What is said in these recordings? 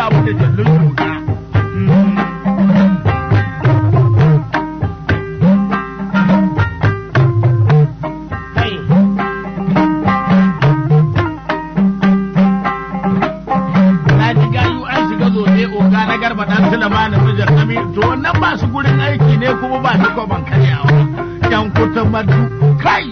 raba mu da jallun shuka. kai Na ji gayu an shiga zobe oga na garba dan Sulaiman mijin Ami to wannan ba su gurin aiki ne kuma ba su kwaban karyawa. Yan kutan madu kai.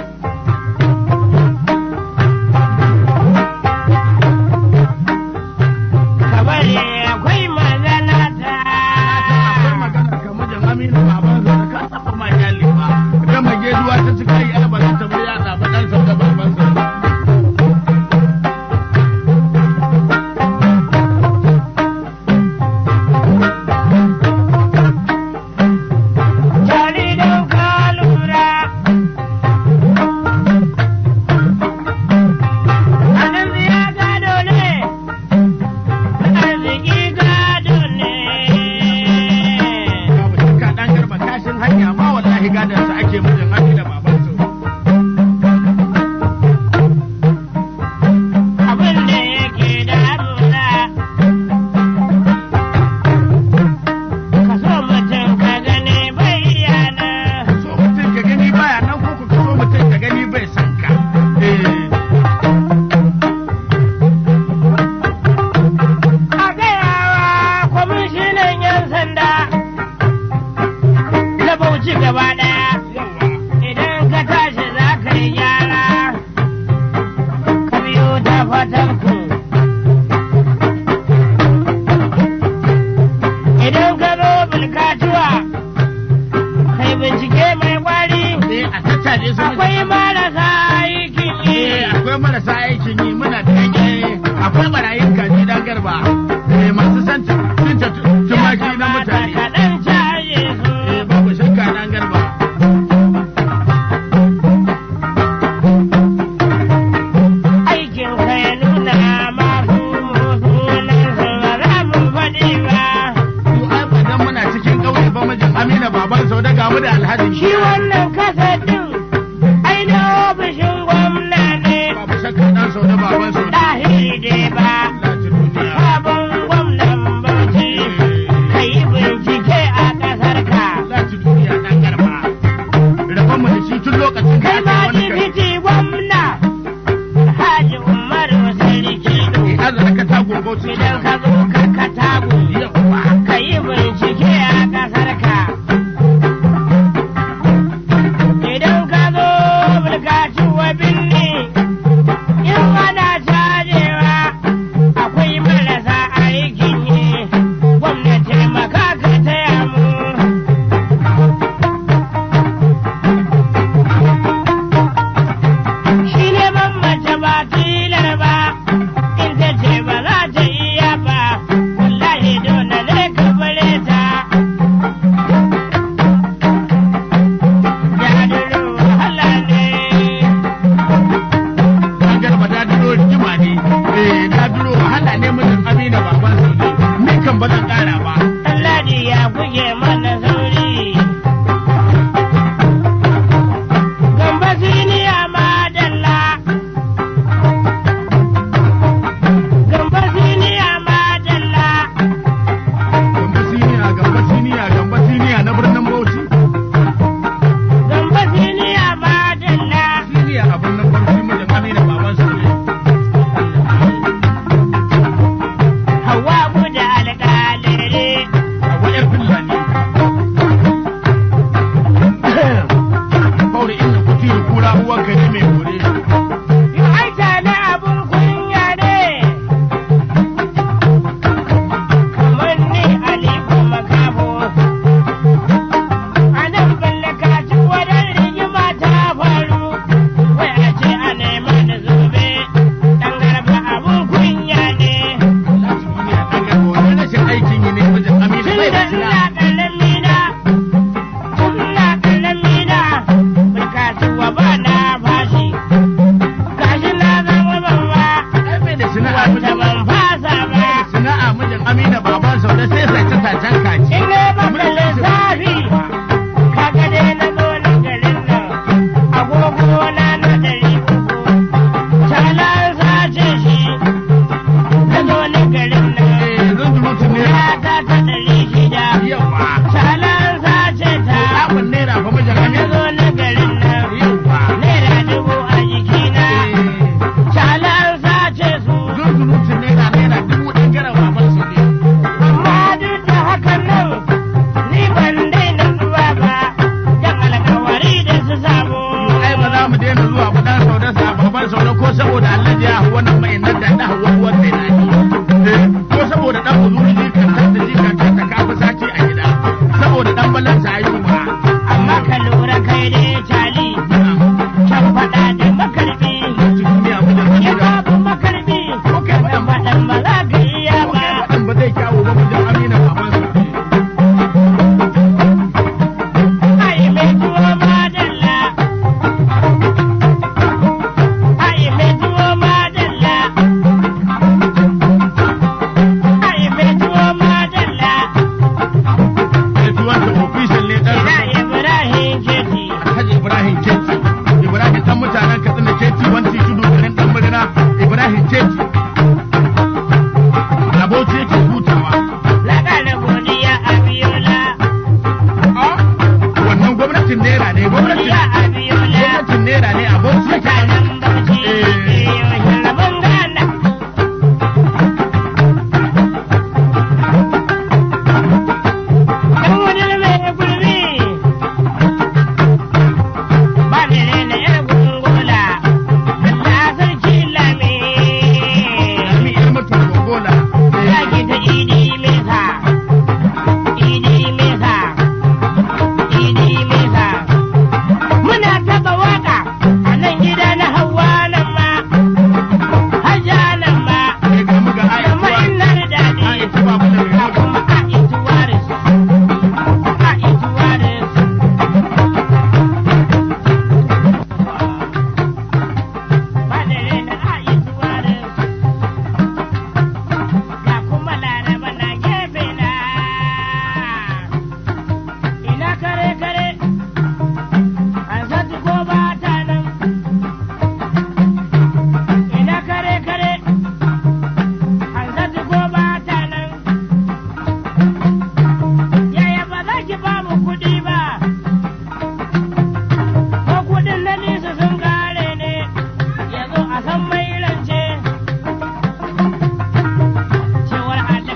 kabari akwai magana ta Akwai magana ka mijin Aminu baban sa da ka taɓa ma iyali ba. Da mageduwa ta cika yi albarin ta bai yaɗa ba ɗansa da babansa. Jari don ka lura. Arziki ya gado ne, arziki gado ne. Babu shakka ɗan garba kashin hanya ma wallahi gadansa ake mijin Aminu da babansa. Abin da yake damuna. Ka so mutum ka gani bai yana. so mutum ka gani baya nan ko ku so mutum ka gani bai san ka. A gayawa kwamishinan 'yan sanda na Bauchi gaba ɗaya. Idan ka tashi za ka yi gyara, ka biyo ta fatanku. Idan ka zo bulkatuwa, kai bincike mai kwari, Eh, a tattare su akwai marasa aikin yi. Eh, akwai marasa aikin yi muna da yake akwai barayin kaji dan garba eh, masu san cin tumaki na mutane Kaɗan caje su. Eh, babu shakka dan garba aikin ka ya nuna masu sunan su ba za mu faɗi ba. to ai ba dan muna cikin ƙauye ba mijin Amina baban sau da gamu da Alhaji Shi wannan kasa ɗin aina ofishin gwamna ne babu shakka dan sau da baban sau da ɗahiri dai ba. Lati duniya Sabon gwamnan Bauchi ka yi bincike a ƙasar ka. Lati duniya dan garba rabon mu da shi tun lokacin da Kai ake ma wani kai dibiti gwamna Haji Umaru Sarki Eh, Allah ka ta gogo cikin idan ka zo ka katagu. yawa ka yi bincike a ƙasar ka. Idan ka zo bulkaci wa binni, in ana cajewa akwai marasa aikin yi, gwamnati maka ka taya mu. Shi neman mace ba tilar ba, in ta ce ba za ta iya ba, wallahi dole saboda dan buzuri jikantar da jikantar ta kafa sati a gida saboda dan balansa haihuwa amma ka lura kai dai tali can faɗa da makarbi duniya wajen in gida babu makarbi ko kai dan faɗan faɗan ba za ka iya ko ba kai faɗan ba zai kyawu ba wajen amina babansa ai mai tuwo madalla ai mai tuwo madalla ai mai tuwo madalla mai tuwon da ofishin ne dan ina ibrahim jeti Alhaji Ibrahim Keti Ibrahim dan mutanen Katsina Keti wanti tudu garin dan murna Ibrahim Keti Aboki yake hutawa laƙa godiya a biyola wannan gwamnatin naira ne gwamnatin godiya a biyola gwamnatin naira ne aboki yake mutanen bauchi Eh. yaushe rabon gana ɗan wani mai gurbi ba ni rena yar gungola Allah sarki lami Lami yar mutum gogola zaki ta idi mesa idi mesa idi mesa muna taba waka a nan gida na hawa nan ma hajja nan ma sai ga muga amma ayatuwa ina da daɗi ayatuwa ba da ga kuma a ituwaris a ituwaris ba da rena a ituwaris ga kuma laraba na gefe na ina kare kare an sati ko ba ta nan ina kare kare an sati ko ba ta nan yaya ba za ki ba mu kuɗi ba ko kuɗin na nisa sun kare ne yanzu a san mai rance cewar Allah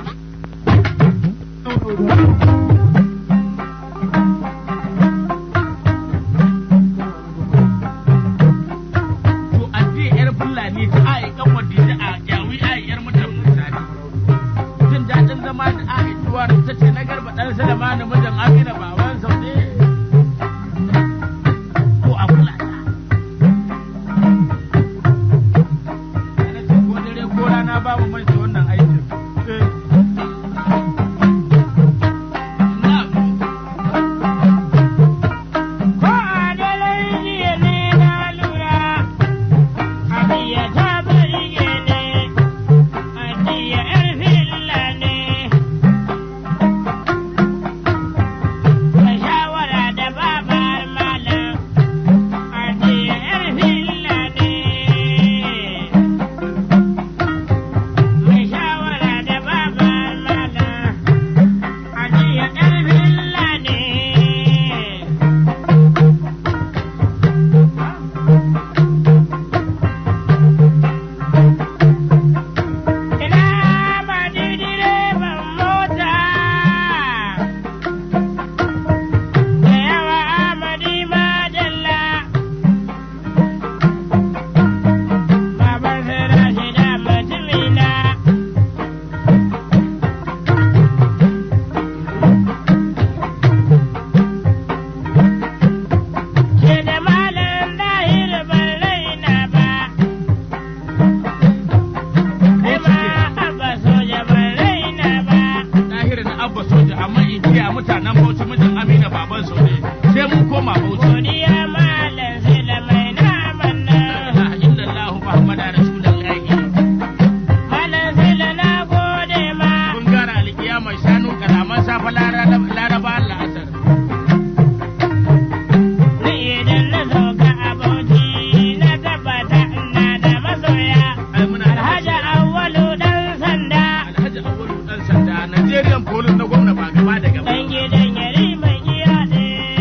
to addi yar fulani ta ai kan wadda ta a yawi ai yar mutum misali jin daɗin zama da ayatuwa ta ce na garba dan salama na mijin amina baban saude ko a kula ta Ana ce ko dare ko rana babu mai wannan aikin Eh. Na'am. Ko a daren jiya ne na lura, Adiya ta burge ne, Adiya ‘yar filla ne. Mai shawara da babar malam, Adiya ‘yar filla ne. Mai shawara da babar malam, Adiya ‘yar filla ne. Ina ba direban mota da yawa Amadi Madalla Baban Sira shida mutumina Ke da malam dahir ban raina ba Kai ma abba soja ban raina ba Tahir na Abba Soja amma in kiya mutanen Bauchi mijin Amina baban Saude sai mun koma Bauchi. Godiya malam sai da mai naman La nan ilaha illallah Muhammadu Rasulullahi. Malam sai da na gode ma Kun gara alkiyama shanu kalaman safa laraba Allah asar. Ni idan na sauka a Bauchi na tabbata ina da masoya Ai muna Alhaji Awwalu dan sanda Alhaji Awolu dan sanda Nigerian police na gwamna ba gaba da gaba. dan gidan yari mai giya ɗaya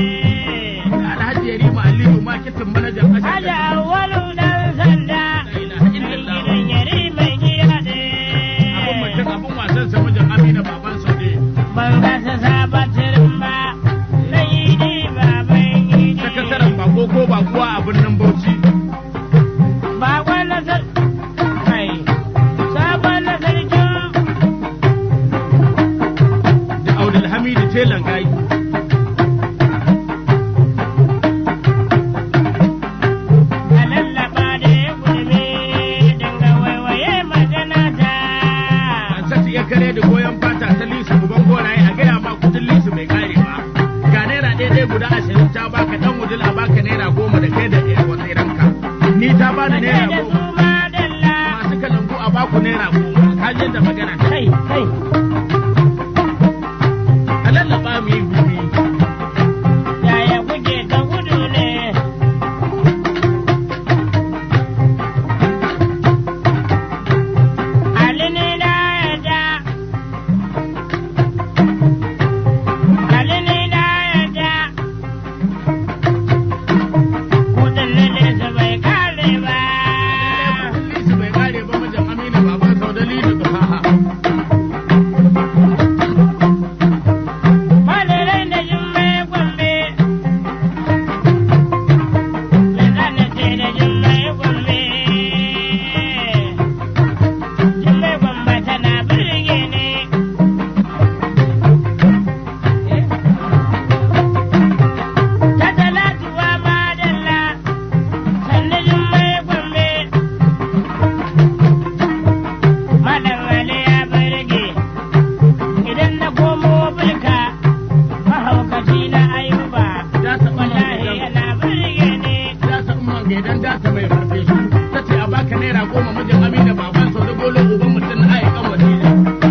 kai a lallaba mu yi gumi yaya kuke ta gudu ne Ali ne na yada Ali ne na yada kudin lalle su bai kare ba Lisu bai kare ba mijin Aminu baban Saudali da Tufaha. Madarai da jummai gombe Me zana ce da jummai gombe Jummai gombe tana birge ne Ta talatuwa madalla sannu jummai gombe Malam Ali ya birge idan na komo bulka mahaukaci na ayuba Ya taɓa wallahi yana birge ne Ya san man gaidan data mai farfe shi. Ta ce a baka naira goma mijin Aminu baban Saudali Bolo uban mutum na ayyukan wasila.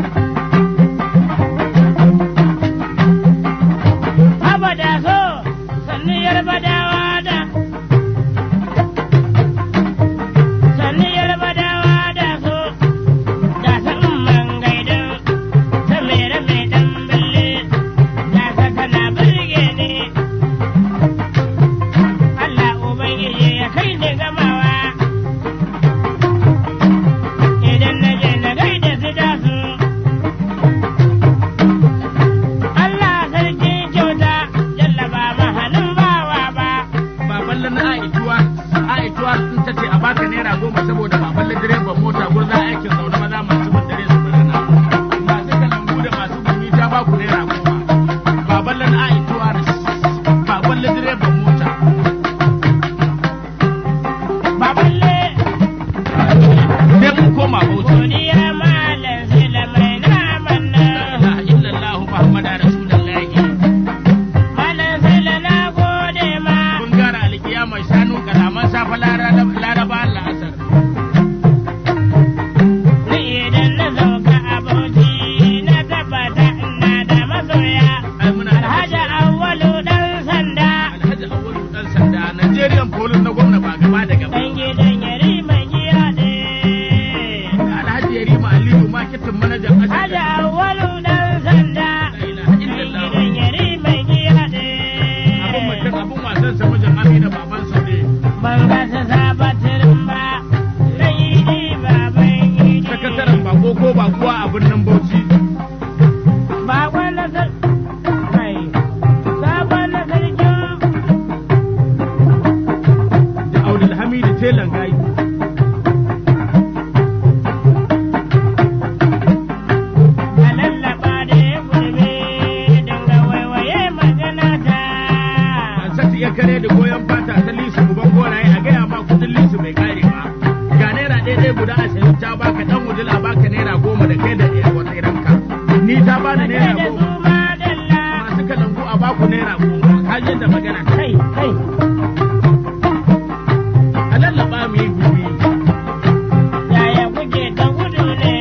abada so sannu yarbadawa da sannu yarbadawa da so da san man gaidan ta mere mai dan bille da ka tana birge ne Allah ubangiji ya kai ni gamawa idan na je na gaida su da su Allah sarki kyauta jallaba mahalin bawa ba Baban na aituwa, aituwa sun ta ce a baka naira goma saboda baban direban mota gurza aikin zaune maza masu bin dare su birna. Masu kalangu da masu gumi ta baku naira goma. Baban na aituwa baban direban mota. baballe Sai mun koma bauchi. godiya malam sila mai naman nan La ilaha illallah Muhammadu Rasulullahi. malam sila na gode ma Mun gara alkiyama shanu kalaman safa laraba Allah asar. ni idan na sauka a bauchi na tabbata ina da masoya Ai muna da alhaji awwalu dan sanda Alhaji Awolu dan sanda Nigerian police na gwamna ba gaba da gaba. dan gidan yari mai giya ne Alhaji Yarima Aliyu marketing manajan alhaji Asar. awwalu dan sanda La ilaha dan illallah. gidan yari mai giya ne Abun mutum abun wasan sa mijin Amina baban Saude. ban ga su sabatirin ba na yi ji baban yi Sakataren bako ko bakuwa a birnin Bauchi. bakon na sar kai sabon na sarkin Da Abdul Hamidu Telan Gayi. a lallaba da ya gurbe dinga waiwaye magana ta Ansatu ya kare da goyon fata ta lisu uban goraye a gaya ma kudin lisu bai kare ba. Ga naira ɗaya ɗaya guda ashirin ta baka ɗan wudul a baka naira goma da kai da wata iranka. Ni ta bani naira da goma. su madalla masu kalangu a baku naira goma kajin da magana kai kai a lallaba mu yi gumi yaya kuke ta gudu ne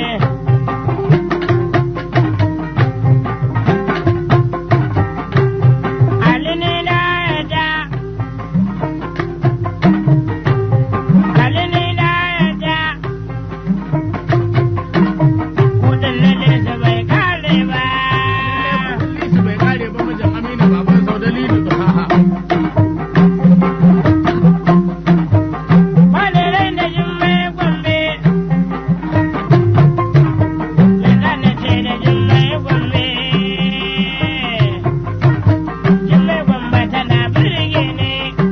Ali ne na yada Ali ne na yada kudin lalle su bai kare ba lisu bai kare ba mijin aminu baban saudali da tufaha Madarai da jummai gombe Me zana ce da jummai gombe Jummai gombe tana birge ne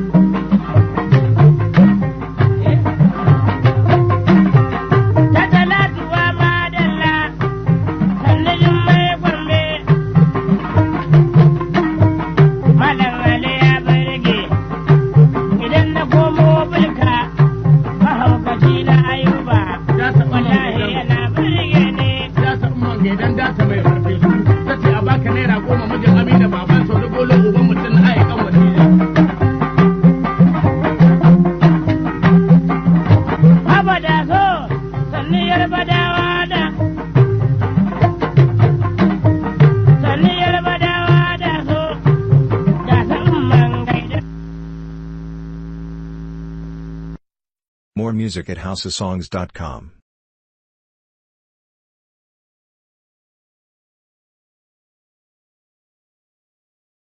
Ta talatuwa madalla sannu jummai gombe Malam Ali ya birge idan na komo bulka mahaukaci na ayuba ya taɓa wallahi yana birge ne ya taɓa man gaidan data mai farfe su ta ce a baka naira goma mijin aminu baban saudali bolo uban mutum na ayyukan wasila abada so sannu yarbadawa da music at houseofsongs.com.